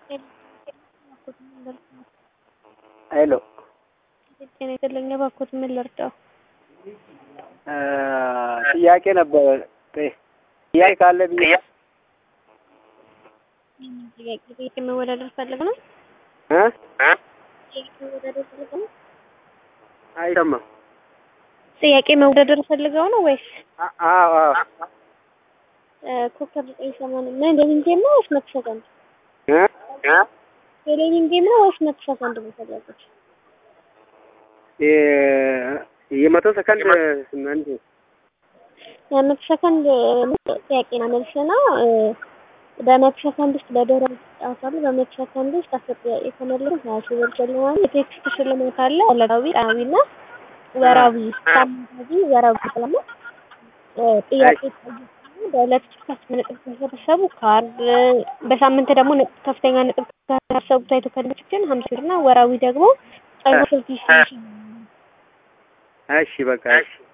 ሄሎ ጤና ይስጥልኝ። እባክዎት ምን ልርዳው? ጥያቄ ነበረ። ጥያቄ ካለ ብዬ ጥያቄ ጥያቄ መወዳደር ፈልግ ነው? እ ጥያቄ መወዳደር ፈልገው ነው? አይሰማም። ጥያቄ መወዳደር ፈልገው ነው ወይስ አ- አዎ አዎ እ ኮከብ ዘጠኝ ሰማንያ ምን ቴሌቪዥን ጌም ነው ወይስ መቶ ሰከንድ? እ እ ቴሌቪዥን ጌም ነው ወይስ መቶ ሰከንድ ነው የፈለጉት? የ- የመቶ ሰከንድ ስምንት የመቶ ሰከንድ ጥያቄና መልስ ነው። እ በመቶ ሰከንድ ውስጥ በዶሮ ይጫወታሉ። በመቶ ሰከንድ ውስጥ አስር ጥያቄ ከመለሱ ሀያ ሺህ ብር ሽልማት፣ የቴክስት ሽልማት አለ። ዕለታዊ፣ ቀናዊና ወራዊ ሳምንታዊ ወራዊ ሽልማት እ ጥያቄ በዕለት ከፍተኛ ነጥብ ከሰበሰቡ ካርድ በሳምንት ደግሞ ነጥብ ከፍተኛ ነጥብ ከሰበሰቡ ታይቶ ከድምችን ሀምሳ ብር እና ወራዊ ደግሞ ጸጉር ስልክ ይሽልማል። እሺ በቃ እሺ